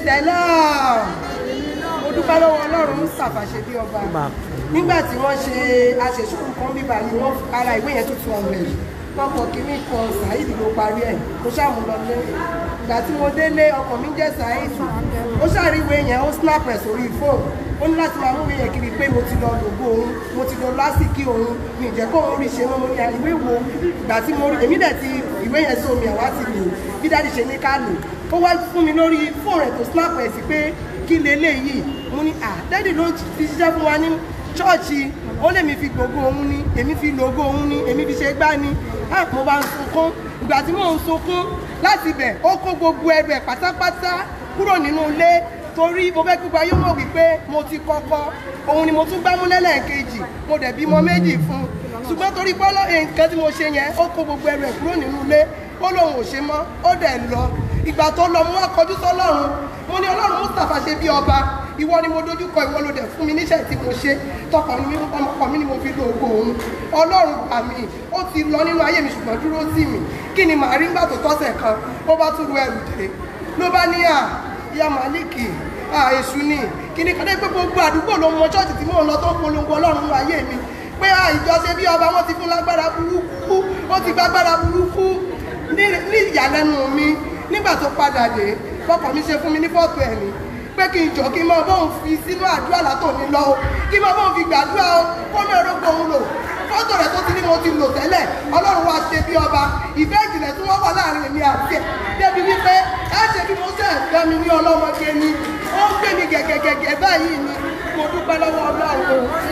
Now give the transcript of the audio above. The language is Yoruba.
sẹ́lá mo dúpẹ́ lọ́wọ́ ọlọ́run mustapha ṣe bí ọba nígbà tí wọ́n ṣe aṣèṣùkú kan bíbá yìí wọ́n ara ìwé yẹn tuntun ọ̀rẹ́ wọ́n kọ kínní kan saheed ló parí ẹ̀ mo ṣàmú lọ lé ìgbà tí mo délé ọkọ̀ mi jẹ́ saheed ó ṣàríwé yẹn ó snap ẹ̀ sórí fóònù ó ní láti máa mú ìwé yẹn kiri pé mo ti lọ lògbó òun mo ti lọ lásìkí òun mi ì jẹ́ kó òun rí ṣe mọ́ mo ní ìwé wo ìgbà tí mo rí èmi dẹ̀ ti ìwé yẹn sómi àwa ti lò bí dáàdi ṣe ní ká lò ó wá fún mi lórí fóònù rẹ̀ tó snap ẹ̀ sí pé kí leléyìí mo ní à dáàdi ló fi ṣiṣẹ́ fún wa ní ṣọ́ọ̀ṣì ó lè mi fi gbogbo òun ni èmi fi lògo òun ni èmi fi ṣe gbá ni á mo bá ń sunkún ìgbà tí mò ń sunkún láti bẹ̀ ó kó gbogbo ẹrù ẹ̀ pátápátá kúrò nínú ilé torí mo fẹ́ gbígba yóò mọ̀ wípé mo ti kọ́kọ́ òun ni mo tún gbámú lẹ́lẹ́ẹ̀kejì mo dẹ̀ bímọ méjì fún un ṣùgbọ́n torí pọ́lọ́ nǹkan tí mo ṣe yẹn ó kó gbogbo ẹrù ẹ̀ kúrò nínú ilé ó lóun ò ṣe mọ́ ó dẹ̀ lọ ìgbà tó lọ mú akọjú sọ́lọ́run mo ní ọlọ́run mustapha ṣe bí ọba ìwọ ni mo dojúkọ ìwọ ló dẹ̀ fún mi níṣẹ́ tí mo ṣe tọkọ mi ọmọkọ mi ni mo fi lo ògo òun ọlọ́run gbà mí ó ti lọ nínú ayé mi ṣùgbọ́n dúró sí mi kí ni màá rí nígbà tó tọ́sẹ̀ kan ó bá tún ru ẹrù dé ló bá ní à ìyá màlíkì à èṣù ni kí ni kọ́dé pé gbogbo àdúgbò ló mọ ṣọ́ọ̀ṣì tí mò ń lọ tó ń polongo ọlọ́run nínú ayé mi pé à ìjọ ṣe bí ọba wọn ti fún lágbára burúkú ó ti gbágbára burúkú ní ìyàlẹ́nu mi nígbà tó padà dé fọkàn mi ṣe fún mi ní fọ́tò ẹ̀ ni pé kí n jọ kí n máa bóun fi sínú àdúrà látòní lọ o kí n máa bóun fi gbàdúrà o kó ní orógbó òun lò fọ́tò rẹ̀ tó ti ní mo ti lò tẹ́lẹ̀ ọlọ́run wa ṣe bí ọba ìfẹ́ ìjìnlẹ̀ tí wọ́n wà láàrin èmi àti ẹ̀ débi wípé ẹ ṣe bí mo ṣe ẹ̀fẹ́ mi ní ọlọ́mọge ni ó ń gbé mi gẹ̀gẹ̀gẹ̀gẹ̀ báyìí ni mo dúpẹ́ lọ́wọ́ ọlọ́run